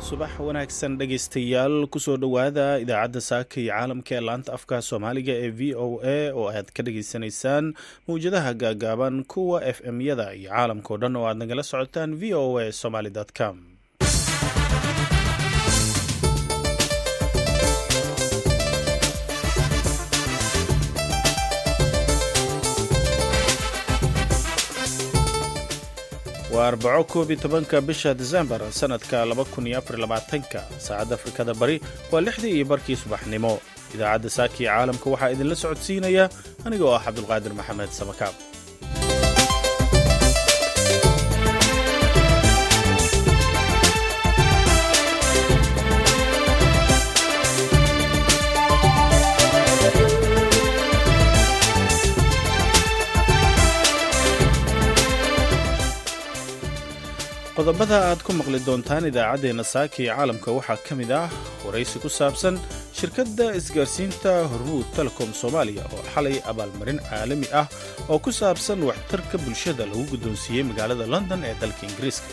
subax wanaagsan dhegaystayaal kusoo dhowaada idaacadda saaka iyo caalamka ee laanta afka soomaaliga ee v o a oo aad ka dhageysanaysaan mawjadaha gaagaaban kuwa f m yada iyo caalamkao dhan oo aad nagala socotaan v o a somaly com waa arbaco koob iyo tobanka bisha desembar sanadka laba kun iyo afar labaatanka saacadda afrikada bari waa lixdii iyo barkii subaxnimo idaacadda saaka iyo caalamka waxaa idinla socodsiinaya aniga oo ah cabdulqaadir maxamed samakaab qodobada aad ku maqli doontaan idaacaddeenna saaka iyo caalamka waxaa ka mid ah waraysi ku saabsan shirkadda isgaarsiinta hormuud telecom soomaaliya oo xalay abaalmarin caalami ah oo ku saabsan waxtarka bulshada lagu guddoonsiiyey magaalada london ee dalka ingiriiska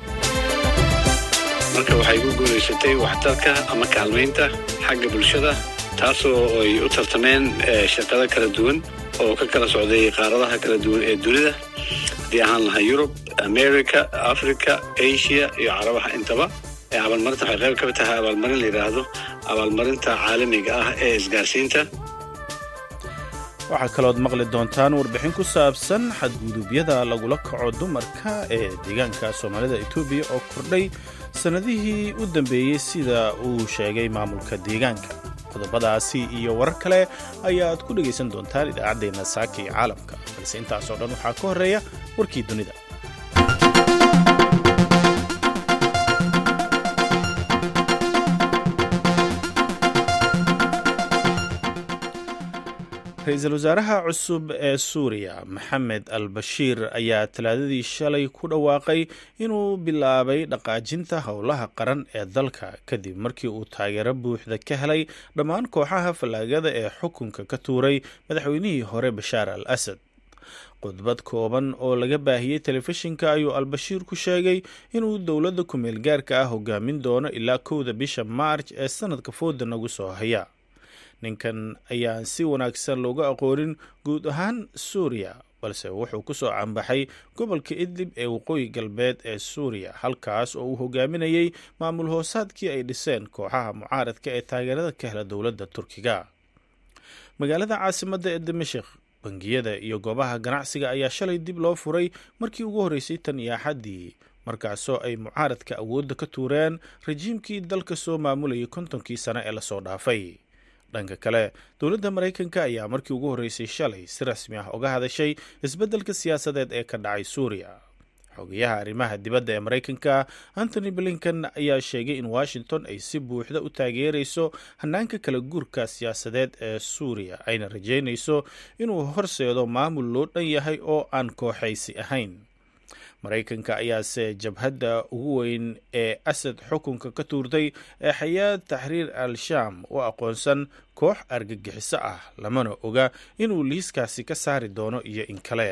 marka waxay ku guulaysatay waxtarka ama kaalmaynta xagga bulshada taasoo ay u tartameen shirkado kala duwan oo ka kala socday qaaradaha kala duwan ee dunida haddii ahaan lahaa yurub america africa asia iyo carabaha intaba abaalmarinta waxay qayb ka tahay abaalmarin la yidhaahdo abaalmarinta caalamiga ah ee isgaarsiinta waxaa kalood maqli doontaan warbixin ku saabsan xadguduubyada lagula kaco dumarka ee deegaanka soomaalida etoobiya oo kordhay sannadihii u dambeeyey sida uu sheegay maamulka deegaanka qodobadaasi iyo warar kale ayaad ku dhegaysan doontaan idaacaddeenna saaka iyo caalamka balse intaasoo dhan waxaa ka horreeya warkii dunida ra-iisul wasaaraha cusub ee suuriya maxamed al bashiir ayaa talaadadii shalay ku dhawaaqay inuu bilaabay dhaqaajinta howlaha qaran ee dalka kadib markii uu taageero buuxda ka helay dhammaan kooxaha fallaagada ee xukunka ka tuuray madaxweynihii hore bashaar al asad khudbad kooban oo laga baahiyey telefishinka ayuu al-bashiir ku sheegay inuu dowladda ku-meel gaarka ah hogaamin doono ilaa kowda bisha maarj ee sanadka fooda nagu soo haya ninkan ayaan si wanaagsan looga aqoonin guud ahaan suuriya balse wuxuu ku soo cambaxay gobolka idlib ee waqooyi galbeed ee suuriya halkaas oo uu hogaaminayey maamul hoosaadkii ay dhiseen kooxaha mucaaradka ee taageerada ka hela dowladda turkiga magaalada caasimadda ee dimashik bangiyada iyo goobaha ganacsiga ayaa shalay dib loo furay markii ugu horreysay tan iyo axaddii markaasoo ay mucaaradka awoodda ka tuureen rajiimkii dalka soo maamulayay kontonkii sane ee lasoo dhaafay dhanka kale dowladda maraykanka ayaa markii ugu horreysay shalay si rasmi ah uga hadashay isbeddelka siyaasadeed ee ka dhacay suuriya xogayaha arrimaha dibadda ee maraykanka antony blinkan ayaa sheegay in washington ay si buuxda u taageerayso hanaanka kala guurka siyaasadeed ee suuriya ayna rajaynayso inuu horseedo maamul loo dhan yahay oo aan kooxaysi ahayn maraykanka ayaase jabhadda ugu weyn ee asad xukunka ka tuurtay ee xayaad taxriir al-shaam u aqoonsan koox argagixiso ah lamana oga inuu liiskaasi ka saari doono iyo in kale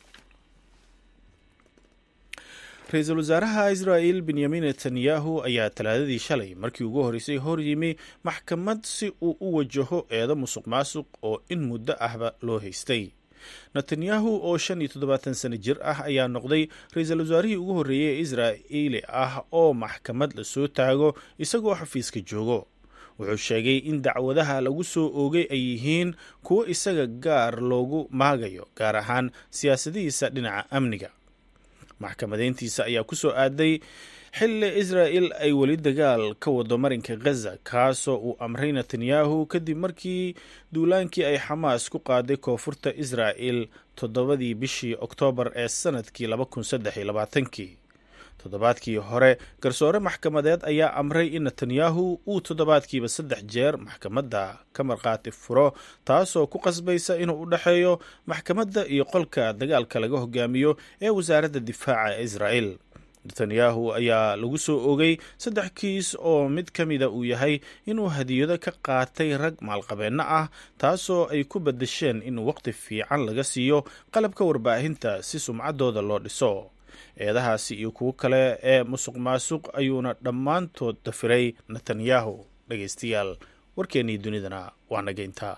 ra-iisul wasaaraha israa'il benyamin netanyahu ayaa talaadadii shalay markii ugu horreysay hor yimi maxkamad si uu u wajaho eedo musuq maasuq oo in muddo ahba loo haystay netanyahu oo shan iyo toddobaatan sano jir ah ayaa noqday ra-iisul wasaarihii ugu horreeyey ee israa'iili ah oo maxkamad lasoo taago isagoo xafiiska joogo wuxuu sheegay in dacwadaha lagu soo oogay ay yihiin kuwo isaga gaar loogu maagayo gaar ahaan siyaasadihiisa dhinaca amniga maxkamadeyntiisa ayaa ku soo aaday xilli israa'il ay weli dagaal ka wado marinka ghaza kaasoo uu amray netanyahu kadib markii duulaankii ay xamaas ku qaaday koonfurta israa'il toddobadii bishii oktoobar ee sanadkii labakunsaddexiyolabaaatankii toddobaadkii hore garsoore maxkamadeed ayaa amray in netanyahu uu toddobaadkiiba saddex jeer maxkamadda ka markhaati furo taasoo ku qasbaysa inuu u dhexeeyo maxkamadda iyo qolka dagaalka laga hogaamiyo ee wasaaradda difaaca ee israa'il netanyahu ayaa lagu soo ogay saddex kiis oo mid ka mida uu yahay inuu hadiyado ka qaatay rag maalqabeenno ah taasoo ay ku badasheen in waqti fiican laga siiyo qalabka warbaahinta si sumcaddooda loo dhiso eedahaasi iyo kuwo kale ee musuq maasuq ayuuna dhammaantood dafiray netanyahu dhegeystayaal warkeennii dunidana waa nageyntaa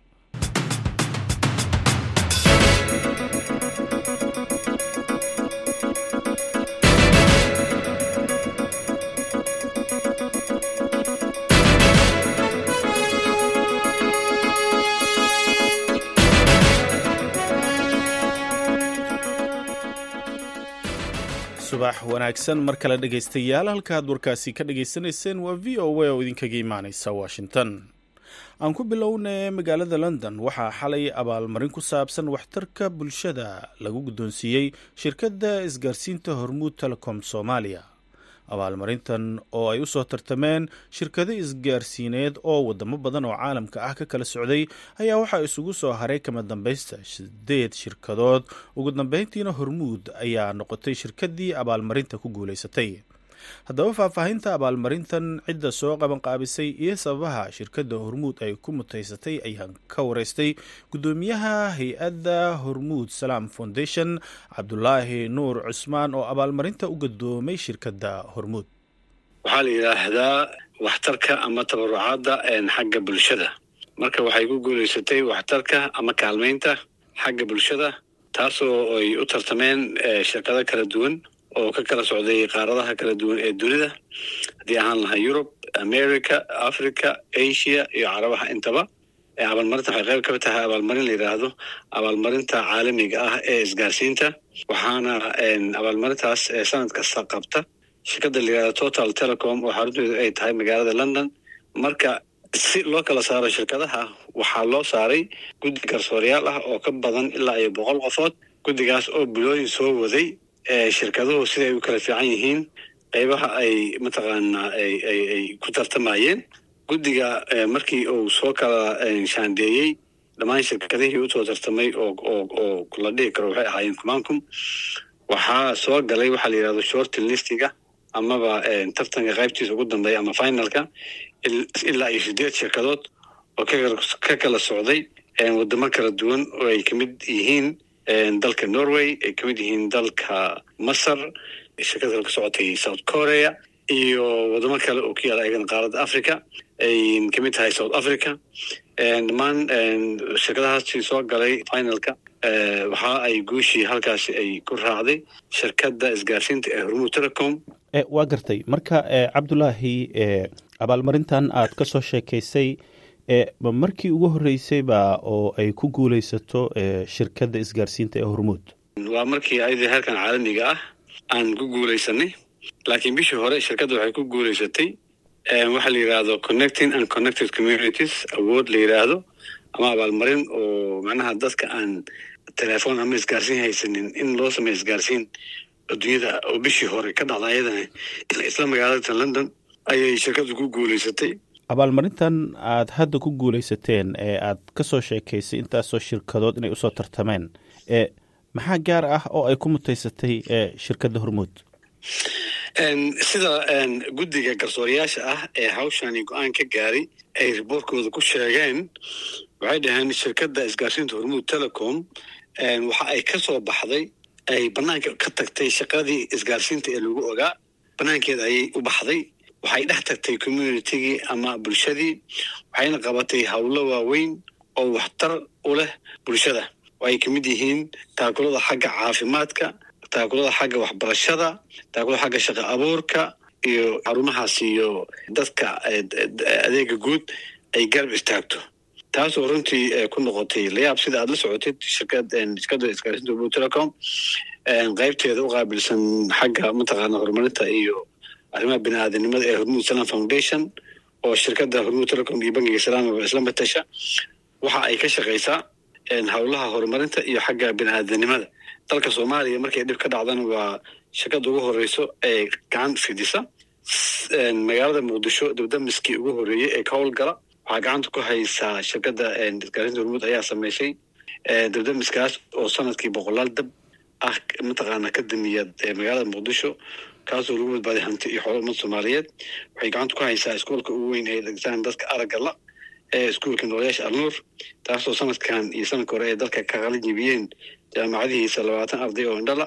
subax wanaagsan mar kale dhegaystayaal halkaad warkaasi ka dhagaysanayseen waa v o a oo idinkaga imaaneysa washington aan ku bilownay magaalada london waxaa xalay abaalmarin ku saabsan waxtarka bulshada lagu guddoonsiiyey shirkadda isgaarsiinta hormuud telecom soomaaliya abaalmarintan oo ay u soo tartameen shirkado isgaarsiineed oo wadamo badan oo caalamka ah ka kala socday ayaa waxaa isugu soo haray kama dambaysta sideed shirkadood ugu dambeyntiina hormuud ayaa noqotay shirkadii abaalmarinta ku guulaysatay haddaba faahfaahinta abaalmarintan cidda soo qabanqaabisay iyo sababaha shirkadda hormuud ay ku mutaysatay ayaan ka wareystay guddoomiyaha hay-adda hormuud salaam foundation cabdulaahi nuur cusmaan oo abaalmarinta u gudoomay shirkadda hormuud waxaa la yidhaahdaa waxtarka ama tabarucaadda xagga bulshada marka waxay ku guulaysatay waxtarka ama kaalmaynta xagga bulshada taasoo ay u tartameen shirkado kala duwan oo ka kala socday qaaradaha kala duwan ee dunida haddii ahaan lahaa yurub america africa asia iyo carabaha intaba abaalmarinta waxay qayb ka tahay abaalmarin la yidhaahdo abaalmarinta caalamiga ah ee isgaarsiinta waxaana abaalmarintaas sanad kasta qabta shirkadda la yidhahdo total telecom oo xarunteedu ay tahay magaalada london marka si loo kala saaro shirkadaha waxaa loo saaray guddi garsoorayaal ah oo ka badan ilaa iyo boqol qofood guddigaas oo bilooyin soo waday shirkaduhu siday u kala fiican yihiin qaybaha ay mataqaanaa ay ku tartamayeen guddiga markii uu soo kala shaandeeyey dhammaan shirkadihii usoo tartamay oo la dhihi karo waxay ahaayeen kumancum waxaa soo galay waxaa la yidhahdo shortin listiga amaba tartanka qaybtiisa ugu dambeeya ama finalka ilaa iyo sideed shirkadood oo ka kala socday wadamo kala duwan oo ay kamid yihiin dalka norway ay ka mid yihiin dalka masar shirkad kale ka socotay south korea iyo wadamo kale oo ku yaala ayagana qaaradda africa ay ka mid tahay south africa dhammaan shirkadahaasi soo galay finalka waxa ay guushii halkaasi ay ku raacday shirkadda isgaarsiinta ee hormuud telecom waa gartay marka cabdulaahi abaalmarintan aad ka soo sheekaysay ma markii ugu horreysayba oo ay ku guulaysato shirkadda isgaarsiinta ee hormuud waa markii ayadii heerkan caalamiga ah aan ku guulaysanay laakiin bishii hore shirkadda waxay ku guulaysatay waxaa la yidhaahdo connecting and connected communities awood la yidhaahdo ama abaalmarin oo macnaha dadka aan telefoon ama isgaarsiin haysanin in loo sameeyo isgaarsiin adduunyada oo bishii hore ka dhacda ayadana isla magaalada london ayay shirkaddu ku guulaysatay abaalmarintan aad hadda ku guulaysateen ee aad ka soo sheekaysay intaasoo shirkadood inay usoo tartameen e maxaa gaar ah oo ay ku mutaysatay shirkadda hormuud sida guddiga garsoorayaasha ah ee hawshani go-aan ka gaaray ay riboortkooda ku sheegeen waxay dhaheen shirkadda isgaarsiinta hormuud telecom waxa ay ka soo baxday ay banaanka ka tagtay shaqadii isgaarsiinta ee lagu ogaa banaankeeda ayay u baxday waxay dhex tagtay communitigii ama bulshadii waxayna qabatay howlo waaweyn oo waxtar u leh bulshada oo ay ka mid yihiin taakulada xagga caafimaadka taakulada xagga waxbarashada taakulada xagga shaqo abuurka iyo xarumahaas iyo dadka adeega guud ay garab istaagto taasoo runtii ku noqotay layaab sida aad la socotid shirkadda isgaarsiinta hormuud telecom qaybteeda u qaabilsan xagga mataqaana horumarinta iyo arrimaha bini aadanimada ee hormuud salam foundation oo shirkadda hormuud telecom iyo bangiga salaamaba isla matasha waxa ay ka shaqaysaa howlaha horumarinta iyo xagga bini aadanimada dalka soomaaliya markay dhib ka dhacdana waa shirkadda ugu horeyso ee gacan fidisa magaalada muqdisho dabdamiskii ugu horeeyey ee ka howlgala waxaa gacanta ku haysaa shirkadda isgaarsiinta hormuud ayaa sameysay dabdamiskaas oo sanadkii boqolaal dab ah mataqaana ka damiya magaalada muqdisho kaasoo lagu badbaaday hanti iyo xoolo ummad soomaaliyeed waxay gacanta ku haysaa iskuolka ugu weyn ee dhegtaan dadka aragga la ee iskuolka noolayaasha alnuur taasoo sanadkan iyo sanadka hore ee dalka ka qalin jibiyeen jaamacadihiisa labaatan arday oo indhala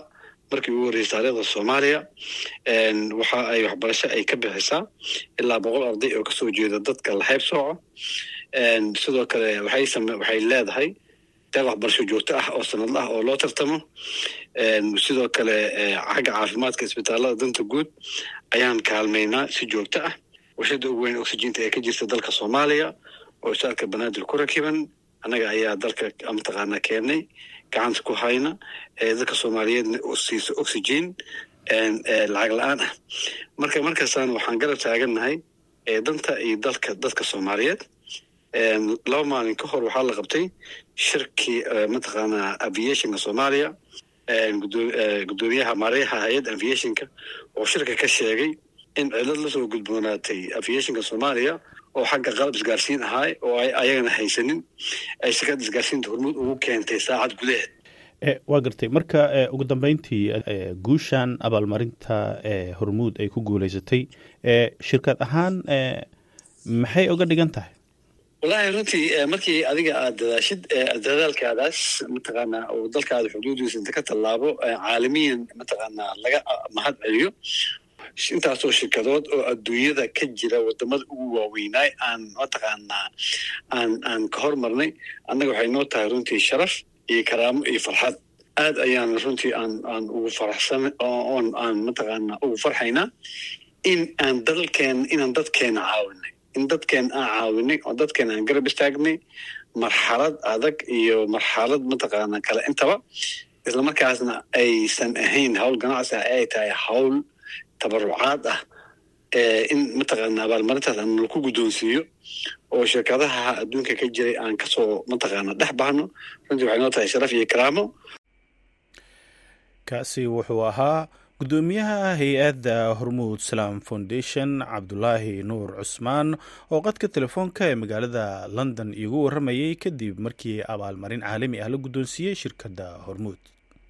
markii ugu horreysay taariikhda soomaaliya waxa ay waxbarasho ay ka bixisaa ilaa boqol arday oo kasoo jeeda dadka lahayb sooco sidoo kale waxay same waxay leedahay deeq waxbarasho joogto ah oo sanadla ah oo loo tartamo sidoo kale xagga caafimaadka isbitaalada danta guud ayaan kaalmaynaa si joogto ah warshada ugu weyn oxyginta ee ka jirta dalka soomaaliya oo isaalka banaadir ku rakiban annaga ayaa dalka mataqaanaa keennay gacanta ku hayna dadka soomaaliyeedna siiso oxygen lacag la-aan ah marka markaasaan waxaan garab taagannahay danta iyo dalka dadka soomaaliyeed laba maalin ka hor waxaa la qabtay shirkii mataqaanaa aviationka soomaaliya gudoomiyaha maareyaha hay-adda aviationka oo shirka ka sheegay in cilad lasoo gudboonaatay aviationka soomaaliya oo xagga qalab isgaarsiin ahaay oo ay ayagana haysanin ay shirkadda isgaarsiinta hormuud ugu keentay saacad gudaheed waa gartay marka ugu dambeyntii guushan abaalmarinta hormuud ay ku guuleysatay shirkad ahaan maxay uga dhigan tahay wallaahi runtii markii adiga aad dadaashid dadaalkaadaas mataqaanaa oo dalkaada xuduudiisa inta ka tallaabo caalamiyan mataqaanaa laga mahad celiyo intaasoo shirkadood oo adduunyada ka jira wadamada ugu waaweynaay aan mataqaanaa aan aan ka hormarnay annaga waxay noo tahay runtii sharaf iyo karaamo iyo farxad aad ayaan runtii aan aan ugu faraxsan oon aan mataqaanaa ugu farxaynaa in aan dalkeen inaan dadkeena caawinay in dadkeen aan caawinay oo dadkeen aan garab istaagnay marxalad adag iyo marxalad mataqaanaa kale intaba islamarkaasna aysan ahayn hawl ganacsi ah ay tahay hawl tabarucaad ah in mataqaana abaalmarintaas aan laku guddoonsiiyo oo shirkadaha adduunka ka jiray aan kasoo mataqaana dhex bahno runtii waxay noo tahay sharaf iyo karaamo kaasi wuxuu ahaa guddoomiyaha hay-adda hormuud salaam foundation cabdulaahi nuur cusmaan oo qadka telefoonka ee magaalada london iigu warramayay kadib markii abaalmarin caalami ah la guddoonsiiyey shirkadda hormuud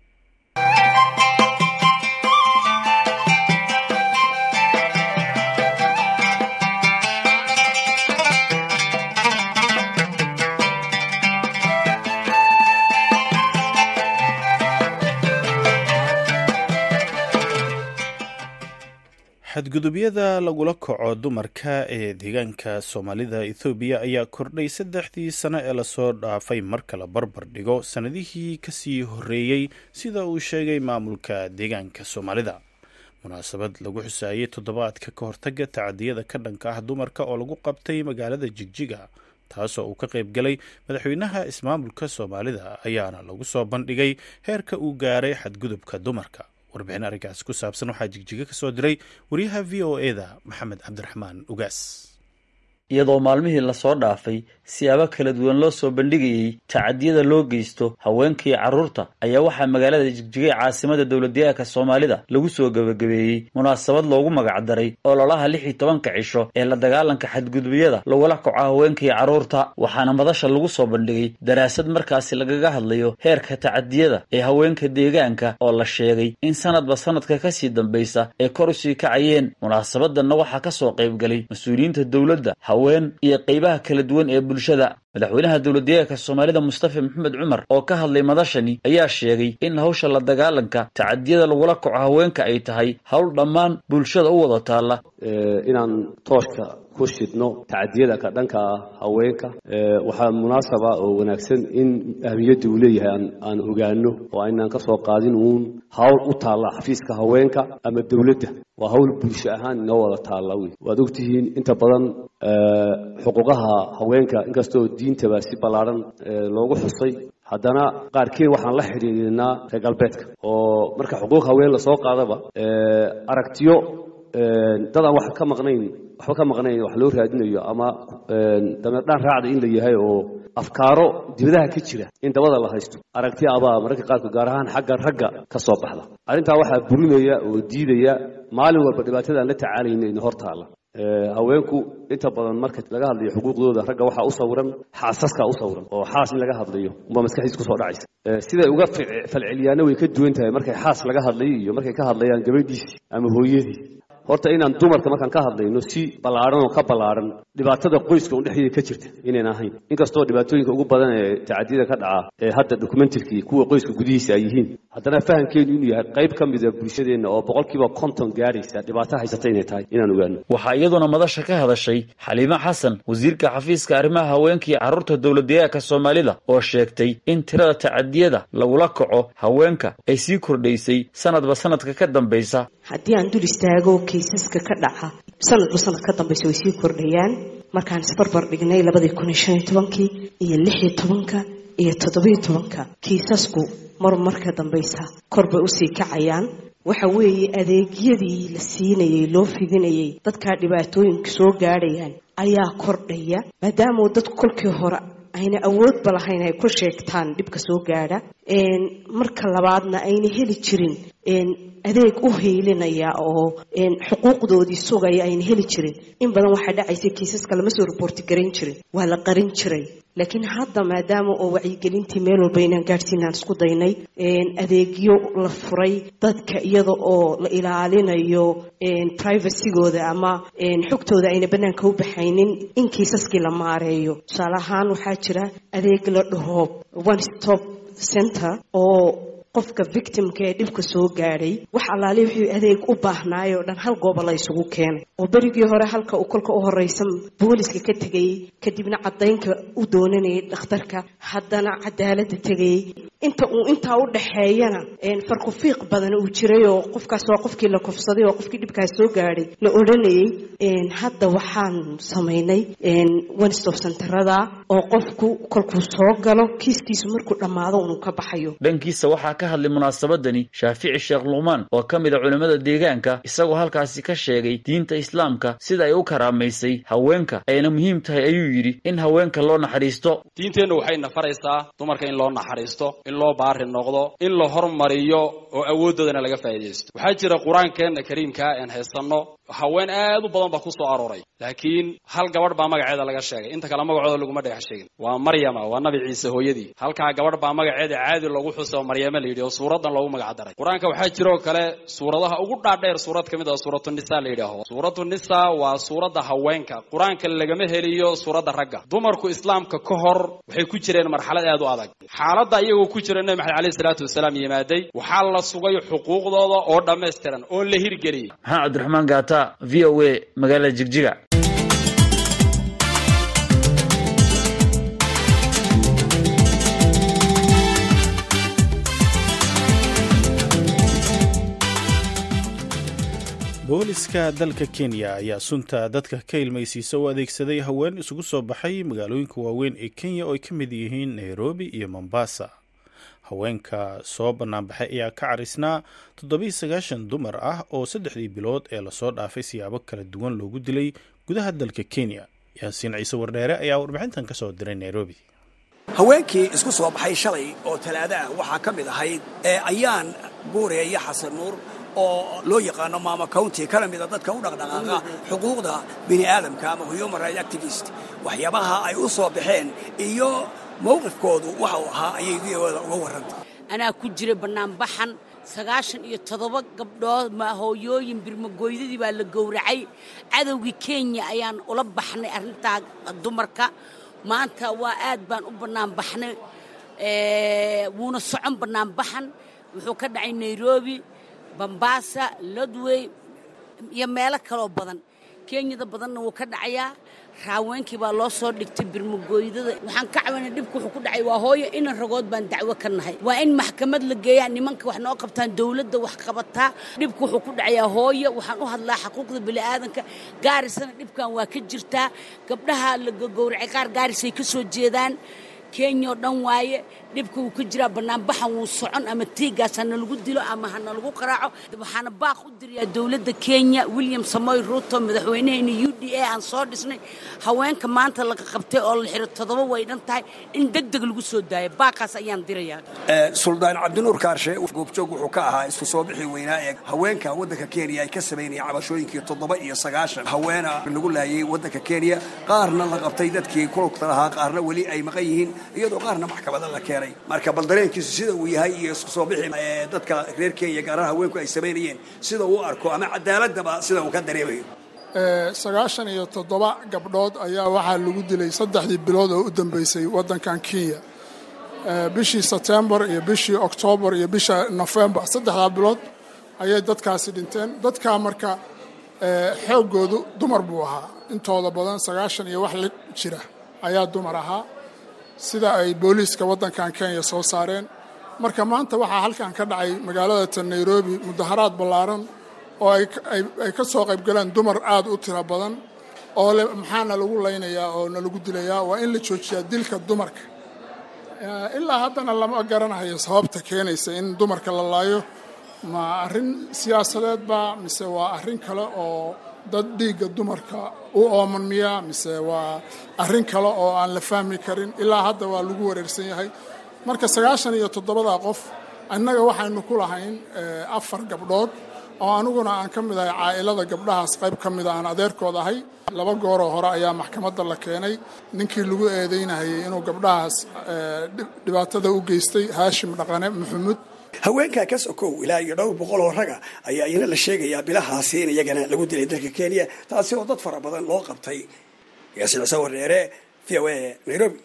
xadgudubyada lagula kaco dumarka ee deegaanka soomaalida ethoobiya ayaa kordhay saddexdii sano ee lasoo dhaafay marka la barbar dhigo sannadihii kasii horreeyey sida uu sheegay maamulka deegaanka soomaalida munaasabad lagu xusaayey toddobaadka ka hortaga tacadiyada ka dhanka ah dumarka oo lagu qabtay magaalada jigjiga taasoo uu ka qayb galay madaxweynaha ismaamulka soomaalida ayaana lagu soo bandhigay heerka uu gaaray xadgudubka dumarka warbixin arrinkaasi ku saabsan waxaa jigjiga ka soo diray wariyaha v o eda maxamed cabdiraxmaan ugaas iyadoo maalmihii lasoo dhaafay siyaabo kala duwan loo soo bandhigayey tacadiyada loo geysto haweenkii carruurta ayaa waxaa magaalada jigjiga ee caasimada dowladdeegaanka soomaalida lagu soo gebagabeeyey munaasabad loogu magacdaray ololaha lix iyo tobanka cisho ee la dagaalanka xadgudubyada lagula kaco haweenkii carruurta waxaana madasha lagu soo bandhigay daraasad markaasi lagaga hadlayo heerka tacadiyada ee haweenka deegaanka oo la sheegay in sanadba sanadka kasii dambaysa ay kor usii kacayeen munaasabadanna waxaa ka soo qaybgalay mas-uuliyiinta dowladda haween iyo qaybaha kala duwan ee bulshada madaxweynaha dowladdeegaanka soomaalida mustafa maxamed cumar oo ka hadlay madashani ayaa sheegay in hawsha la dagaalanka tacadiyada lagula kaco haweenka ay tahay howl dhammaan bulshada u wada taalla inaan tooshka ku shidno tacadiyada ka dhanka ah haweenka waxaa munaasaba oo wanaagsan in ahmiyadda uu leeyahay aan ogaano oo aynaan ka soo qaadin uun hawl u taalla xafiiska haweenka ama dowladda waa hawl bulsho ahaan inoo wada taalla wey waad ogtihiin inta badan xuquuqaha haweenka inkastoo diintaba si ballaadhan loogu xusay haddana qaarkiin waxaan la xidhiidinaa reer galbeedka oo marka xuquuq haween lasoo qaadaba aragtiyo dad aan wax ka maqnayn waxba ka maqnayn wax loo raadinayo ama dameerdhaan raacda in la yahay oo afkaaro dibadaha ka jira in dabada la haysto aragti abaa mararka qaarkood gaar ahaan xagga ragga ka soo baxda arrintaa waxaa burinaya oo diidaya maalin walba dhibaatada aan la tacaalayna ina hor taalla haweenku inta badan marka laga hadlayo xuquuqdooda ragga waxaa u sawiran xaasaska u sawiran oo xaas in laga hadlayo umbaa maskaxdiis kusoo dhacaysa siday uga falceliyaana way ka duwan tahay markay xaas laga hadlayo iyo markay ka hadlayaan gabadhiisii ama hooyadii horta inaan dumarka markaan ka hadlayno si ballaadhan oo ka ballaadhan dhibaatada qoyska un dhexdeeda ka jirta inayn ahayn inkastoo dhibaatooyinka ugu badan ee tacadiyada ka dhaca ee hadda dokumentarkii kuwa qoyska gudihiisa ay yihiin haddana fahamkeenu inuu yahay qayb ka mida bulshadeenna oo boqolkiiba konton gaadhaysa dhibaato haysata inay tahay inaan ogaano waxaa iyaduna madasha ka hadashay xaliime xasan wasiirka xafiiska arrimaha haweenka iyo carruurta dowladdeegaanka soomaalida oo sheegtay in tirada tacadiyada lagula kaco haweenka ay sii kordhaysay sanadba sanadka ka dambaysa haddii aan dul istaago kaysaska ka dhaca sanadba sanad ka dambaysa way sii kordhayaan markaan isbarbar dhignay labadii kun iyo shan iyo tobankii iyo lix iyo tobanka iyo toddobiyo tobanka kiisasku mar marka dambaysa kor bay usii kacayaan waxa weeye adeegyadii la siinayey loo fidinayey dadkaa dhibaatooyinka soo gaadhayaan ayaa kordhaya maadaama dadku kolkii hore ayna awoodba lahayn ay ku sheegtaan dhibka soo gaadha marka labaadna ayna heli jirin adeeg u haylinaya oo xuquuqdoodii sugaya ayna heli jirin in badan waxaa dhacaysa kiisaska lama soo reporti garayn jirin waa la qarin jiray laakiin hadda maadaama oo wacyigelintii meel walba inaan gaadhsiinaan isku daynay adeegyo la furay dadka iyada oo la ilaalinayo privacygooda ama xogtooda ayna banaanka u baxaynin in kiisaskii la maareeyo tusaale ahaan waxaa jira adeeg la dhaho one stop center oo qofka victimka ee dhibka soo gaadhay wax allaali wuxuu adeeg u baahnaay oo dhan hal gooba la isugu keenay oo berigii hore halka uu kolka u horeysa booliska ka tegayey kadibna caddaynka u doonanayay dhakhtarka haddana cadaaladda tegayey inta uu intaa u dhaxeeyana farkufiiq badan uu jiray oo qofkaas waa qofkii la kufsaday oo qofkii dhibkaas soo gaadhay la odhanayay hadda waxaan samaynay one stop centerada oo qofku kolkuu soo galo kiiskiisu markuu dhammaado unuu ka baxayo dhankiisa waxaa ka hadlay munaasabadani shaafici sheekh luqmaan oo ka mid a culimmada deegaanka isagoo halkaasi ka sheegay diinta islaamka sida ay u karaamaysay haweenka ayna muhiim tahay ayuu yidhi in haweenka loo naxariisto diinteennu waxayna faraysaa dumarka in loo naxariisto in loo baari noqdo in la hormariyo oo awooddoodana laga faa'iidaysto waxaa jira qur-aankeenna kariimkaa een haysanno haween aad u badan baa ku soo arooray laakiin hal gabadh baa magaceeda laga sheegay inta kale magacooda laguma dhex sheegin waa maryama waa nabi ciise hooyadii halkaa gabadh baa magaceeda caadi lagu xuso maryame la yidhi oo suuraddan loogu magac daray qur-aanka waxaa jiroo kale suuradaha ugu dhaadheer suurad ka mid ah suuratu nisa la yidhaaho suuratu nisa waa suuradda haweenka qur-aanka lagama heliyo suuradda ragga dumarku islaamka ka hor waxay ku jireen marxalad aad u adag xaaladda iyagoo ku jira nebi maxamed alayhi salaatu wasalaam yimaaday waxaa la sugay xuquuqdooda oo dhammaystiran oo la hirgeliyey maxamed cabdiraxmaan gaata v o a magaalada jigjiga booliska dalka kenya ayaa sunta dadka ka ilmaysiisa u adeegsaday haween isugu soo baxay magaalooyinka waaweyn ee kenya oo ay ka mid yihiin nairobi iyo mombasa haweenka soo banaanbaxay ayaa ka carisnaa toddobiiy sagaashan dumar ah oo saddexdii bilood ee lasoo dhaafay siyaabo kala duwan loogu dilay gudaha dalka kenya yaasiin ciise wardheere ayaa warbixintan ka soo diray nairobi haweenkii isku soo baxay shalay oo talaado ah waxaa ka mid ahayd ee ayaan guure iyo xasan nuur oo loo yaqaano maama county kana mida dadka u dhaqdhaqaaqa xuquuqda bini aadamka ama human right activist waxyaabaha ay u soo baxeen iyo mawqifkoodu waxa uu ahaa ayay v oda uga warrantay anaa ku jira bannaanbaxan sagaashan iyo toddoba gabdhood ma hooyooyin birmagoydadii baa la gowracay cadowgii kenya ayaan ula baxnay arrintaa dumarka maanta waa aad baan u bannaanbaxnay wuuna socon bannaanbaxan wuxuu ka dhacay nairobi bambaasa lodway iyo meelo kaloo badan kenyada badanna wuu ka dhacayaa raaweenkii baa loo soo dhigtay birmagooydada waxaan ka cabanay dhibku wuxuu ku dhacay waa hooyo inan ragood baan dacwo ka nahay waa in maxkamad la geeyaa nimanka wax noo qabtaan dowladda wax qabataa dhibku wuxuu ku dhacayaa hooyo waxaan u hadlaa xuquuqda bini'aadanka gaarisana dhibkan waa ka jirtaa gabdhaha la gogowracay qaar gaarisay ka soo jeedaan kenya oo dhan waaye dhibka wuu ka jiraa bannaanbaxan wuu socon ama tiigaas hana lagu dilo ama hana lagu qaraaco waxaana baaq u dirayaa dowladda kenya william samoy ruuto madaxweynahayna u d a aan soo dhisnay haweenka maanta laga qabtay oo la xiro toddoba way dhan tahay in deg deg lagu soo daayo baaqaas ayaan dirayaa suldaan cabdinuur kaarshe goobjoog wuxuu ka ahaa isku soo bixi weynaa ee haweenka waddanka kenya ay ka samaynayeen cabashooyinkii toddoba iyo sagaashan haweena lagu laayay waddanka kenya qaarna la qabtay dadkii kulugta lahaa qaarna weli ay maqan yihiin iyadoo qaarna maxkamada la keenay marka bal dareenkiisu sida uu yahay iyo isku soo bixi dadka reer kenya gaaraha haweenku ay samaynayeen sida uu arko ama cadaaladaba sida uu ka dareemayo sagaashan iyo toddoba gabdhood ayaa waxaa lagu dilay saddexdii bilood oo u dambeysay waddankan kenya bishii sebtembar iyo bishii oktoobar iyo bisha nofembar saddexdaa bilood ayay dadkaasi dhinteen dadkaa marka xooggoodu dumar buu ahaa intooda badan sagaashan iyo wax la jira ayaa dumar ahaa sida ay booliiska waddankan kenya soo saareen marka maanta waxaa halkan ka dhacay magaalada ta nairobi mudaharaad ballaaran oo ay ka soo qayb galeen dumar aada u tiro badan oo le maxaana lagu laynayaa oo na lagu dilayaa waa in la joojiyaa dilka dumarka ilaa haddana lama garanayo sababta keenaysa in dumarka la laayo ma arrin siyaasadeed ba mise waa arrin kale oo dad dhiigga dumarka u ooman miya mise waa arrin kale oo aan la fahmi karin ilaa hadda waa lagu wareersan yahay marka sagaashan iyo toddobada qof annaga waxaynu ku lahayn afar gabdhood oo aniguna aan ka mid ahay caa'ilada gabdhahaas qayb ka mida aan adeerkood ahay laba gooroo hore ayaa maxkamadda la keenay ninkii lagu eedeynahayay inuu gabdhahaas dhibaatada u geystay haashim dhaqane maxamuud haweenkaa ka sokow ilaa iyo dhowr boqol oo raga ayaa iyana la sheegayaa bilahaasi in iyagana lagu dilay dalka kenya taasi oo dad fara badan loo qabtay yaasiin cise wareere v o a nairobi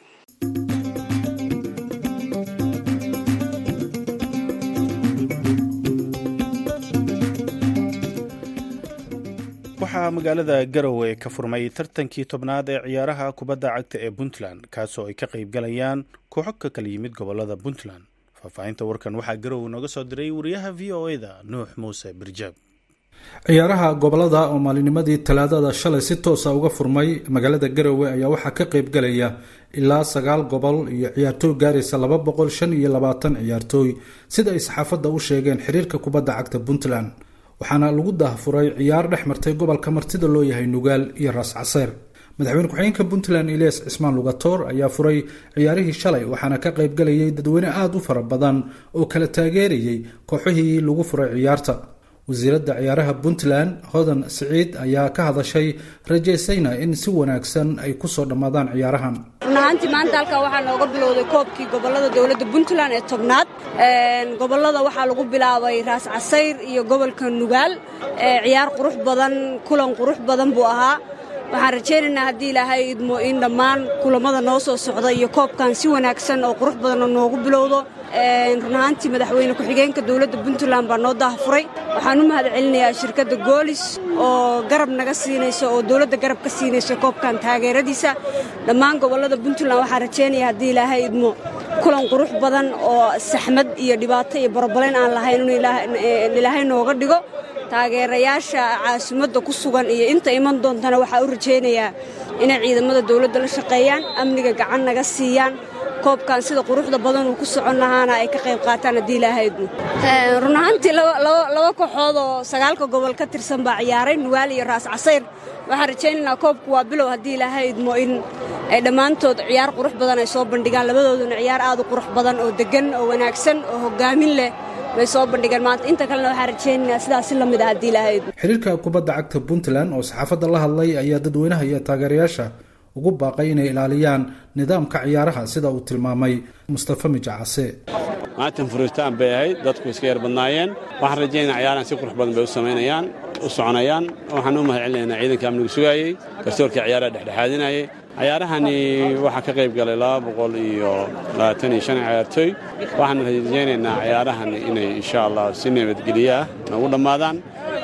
waxaa magaalada garowe ka furmay tartankii tobnaad ee ciyaaraha kubadda cagta ee puntland kaasoo ay ka qaybgalayaan kooxo ka kala yimid gobolada puntland faahfaahinta warkan waxaa garowe nooga soo diray wariyaha v o eda nuux muuse birjaab ciyaaraha gobolada oo maalinimadii talaadada shalay si toosa uga furmay magaalada garowe ayaa waxaa ka qaybgalaya ilaa sagaal gobol iyo ciyaartooy gaaraysa laba boqol shan iyo labaatan ciyaartooy sida ay saxaafadda u sheegeen xiriirka kubadda cagta puntland waxaana lagu daahfuray ciyaar dhex martay gobolka martida loo yahay nugaal iyo raas caseer madaxweyne ku-xigeenka puntland elias cismaan lugatoor ayaa furay ciyaarihii shalay waxaana ka qaybgalayay dadweyne aada u fara badan oo kala taageerayay kooxihii lagu furay ciyaarta wasiiradda ciyaaraha puntland hodan siciid ayaa ka hadashay rajaysayna in si wanaagsan ay kusoo dhammaadaan ciyaarahan run ahaantii maanta halkaa waxaa nooga bilowday koobkii gobolada dowladda puntland ee tobnaad gobolada waxaa lagu bilaabay raas casayr iyo gobolka nugaal ciyaar qurux badan kulan qurux badan buu ahaa waxaan rajaynaynaa haddii ilaahay idmo in dhammaan kulammada noo soo socda iyo koobkan si wanaagsan oo qurux badanoo noogu bilowdo run ahaantii madaxweyne ku-xigeenka dowladda puntland baa noo daahfuray waxaan u mahad celinayaa shirkadda goolis oo garab naga siinaysa oo dowladda garab ka siinaysa koobkan taageeradiisa dhammaan gobollada puntland waxaan rajaynaya haddii ilaahay idmo kulan qurux badan oo saxmad iyo dhibaato iyo barobalayn aan lahayn inuu ilaahay nooga dhigo taageerayaasha caasimadda ku sugan iyo inta iman doontana waxaa u rajaynayaa inay ciidamada dowladda la shaqeeyaan amniga gacan naga siiyaan koobkan sida quruxda badan uu ku socon lahaana ay ka qayb qaataan haddii ilaahaydu run ahaantii laba kooxood oo sagaalka gobol ka tirsan baa ciyaaray nugaal iyo raas casayr waxaan rajaynaynaa koobku waa bilow haddii ilaahay idmo in ay dhammaantood ciyaar qurux badan ay soo bandhigaan labadooduna ciyaar aad u qurux badan oo deggan oo wanaagsan oo hoggaamin leh bay soo bandhigeen maanta inta kalena waxaan rajaynaynaa sidaas si la mid ah haddii ilaahay idmo xiriirka kubadda cagta puntland oo saxaafadda la hadlay ayaa dadweynaha iyo taageerayaasha ugu baaqay inay ilaaliyaan nidaamka ciyaaraha sida uu tilmaamay mustafa mijacase maatan furitaan bay ahayd dadku iska yar badnaayeen waxaan rajaynaa ciyaarahan si qurux badan bay u samaynayaan u soconayaan waxaan u mahad celinaynaa ciidanka amnigu sugaayey garsoorkii ciyaaraha dhexdhexaadinayay ciyaarahani waxaa ka qayb galay laba boqol iyo labaatan iyo shan ciyaartooy waxaan rajaynaynaa ciyaarahan inay insha allah si nabadgelyo ah nagu dhammaadaan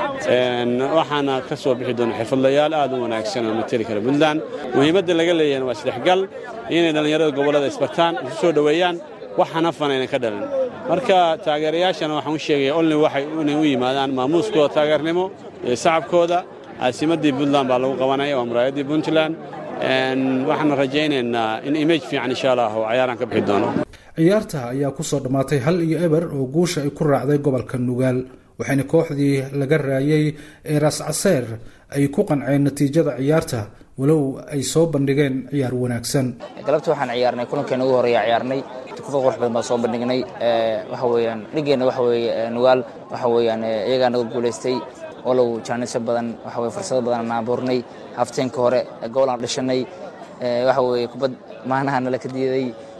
waxaana ka soo bixi doona xirfadlayaal aad u wanaagsan oo mateli kara puntland muhiimadda laga leeyahana waa isdhexgal inay dhallinyarada gobollada isbartaan isu soo dhoweeyaan waxana fanayna ka dhalin marka taageerayaashana waxaan u sheegaya olni waxay inay u yimaadaan maamuuskooda taageernimo iyo sacabkooda caasimaddii puntland baa lagu qabanaya waa muraayaddii puntland waxaana rajaynaynaa in image fiican insha allah oo cayaaraan ka bixi doono ciyaarta ayaa kusoo dhammaatay hal iyo eber oo guusha ay ku raacday gobolka nugaal waxayna kooxdii laga raayay ee raas caseer ay ku qanceen natiijada ciyaarta walow ay soo bandhigeen ciyaar wanaagsan galabta waxaan ciyaarnay kulankeena ugu horeeya ciyaarnay kufa qurux badan baan soo bandhignay waxa weeyaan dhigeenna waxa weeye nugaal waxa weeyaan iyagaa naga guulaystay walow jaanisyo badan waxa weye fursado badan aan abuurnay hafteenka hore gool aan dhishanay waxa weeye kubad maanaha nala ka diiday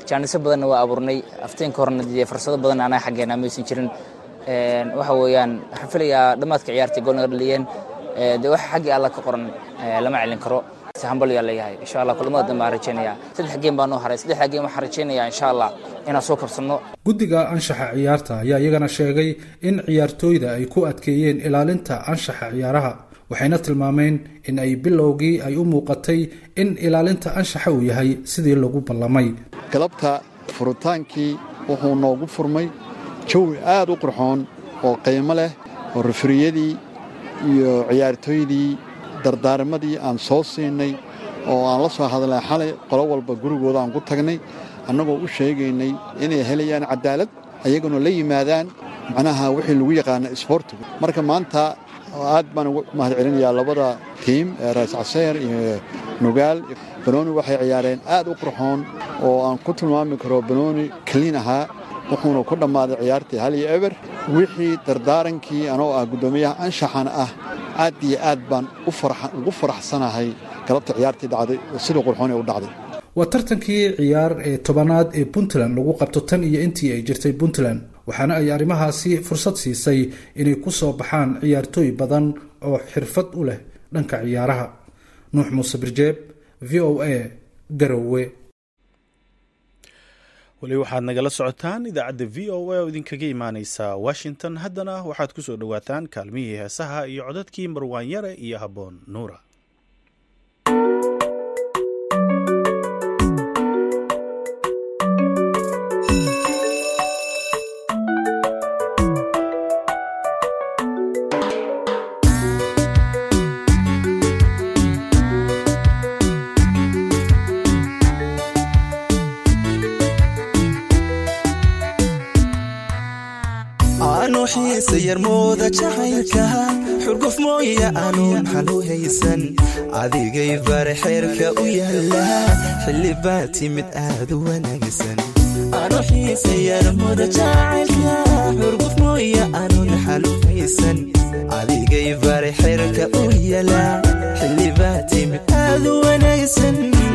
jaanisyo badanna waa abuurnay aftiinka horena dee fursado badan anaga xaggeena maysan jirin waxa weeyaan waxaan filayaa dhammaadka ciyaartii gool naga dhaliyeen dee waxa xaggii alla ka qoran lama celin karo si hambal yaa leeyahay insha allah kulamada dambe aan rajaynaya saddex geem baa noo haray saddexda geem waxaan rajaynayaa insha allah inaan soo kabsanno guddiga anshaxa ciyaarta ayaa iyagana sheegay in ciyaartooyda ay ku adkeeyeen ilaalinta anshaxa ciyaaraha waxayna tilmaameen in ay bilowgii ay u muuqatay in ilaalinta anshaxa uu yahay sidii lagu ballamay galabta furitaankii wuxuu noogu furmay jawi aad u qurxoon oo qiimo leh oo rafriyadii iyo ciyaartooydii dardaarmadii aan soo siinay oo aan la soo hadlay xalay qolo walba gurigooda aan ku tagnay annagoo u sheegaynay inay helayaan cadaalad ayaguna la yimaadaan macnaha wixii lagu yaqaana isboortigu marka maanta aad baan ugu mahad celinayaa labada tiim ee raas caseer iyo nugaal banooni waxay ciyaareen aad u qurxoon oo aan ku tilmaami karo banooni kaliin ahaa wuxuuna ku dhammaaday ciyaartii hal iyo eber wixii dardaarankii anoo ah guddoomiyaha anshaxana ah aad iyo aad baan ugu faraxsanahay galabta ciyaartii dhacday sidii qurxoon ee u dhacday waa tartankii ciyaar ee tobanaad ee puntland lagu qabto tan iyo intii ay jirtay puntland waxaana ay arrimahaasi fursad siisay inay ku soo baxaan ciyaartooy badan oo xirfad u leh dhanka ciyaaraha nuux muuse birjeeb v o a garowe weli waxaad nagala socotaan idaacadda v o a oo idinkaga imaaneysa washington haddana waxaad ku soo dhowaataan kaalmihii heesaha iyo codadkii marwaanyare iyo habboon nuura yarmooda jacaylka xurguf mooya aanuun xalu haysan adigay bare xeerka u yaala xilli baa timid aad u wanaagsan adigay bare xeerka u yaala xilli baa timid aad u wanaagsan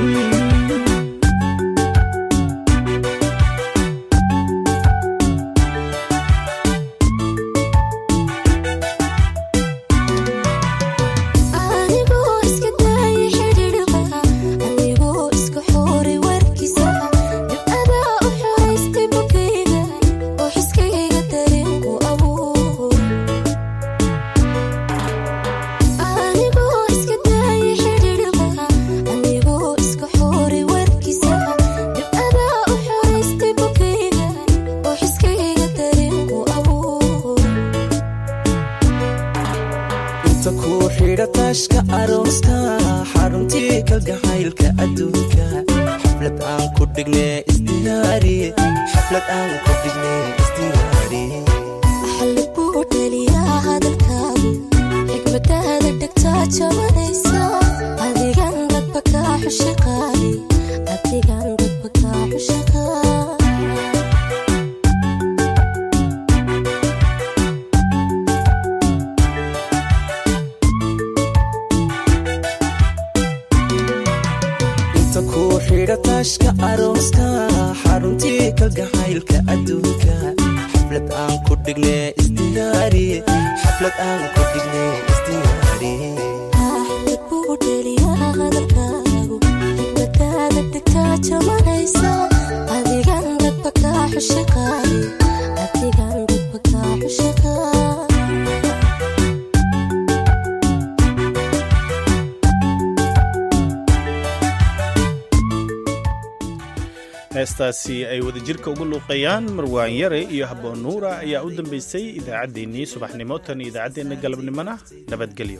heestaasi ay wadajirka ugu luuqayaan marwaan yare iyo habboon nuura ayaa u dambaysay idaacaddeenii subaxnimo tan iyo idaacaddeenna galabnimona nabadgelyo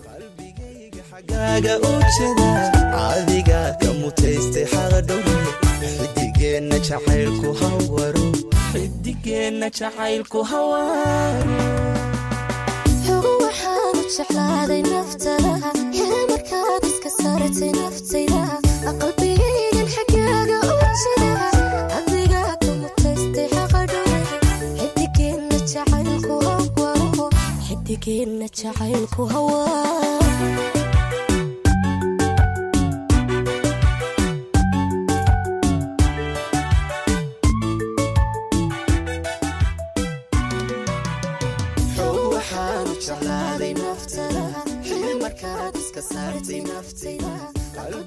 adiga ka mutaystay xaqadhowe xidigeenna jacaylku hawaro xidigeenna jacaylku hawaro waxaanu jeclaaday naftada hee markaad iska saartay naftayda qalbigaygan xaggaaga u jira adiga ka mutaystay xaqadhowe xidigeenna jacaylku hawaro xidigeenna jacaylku hawaro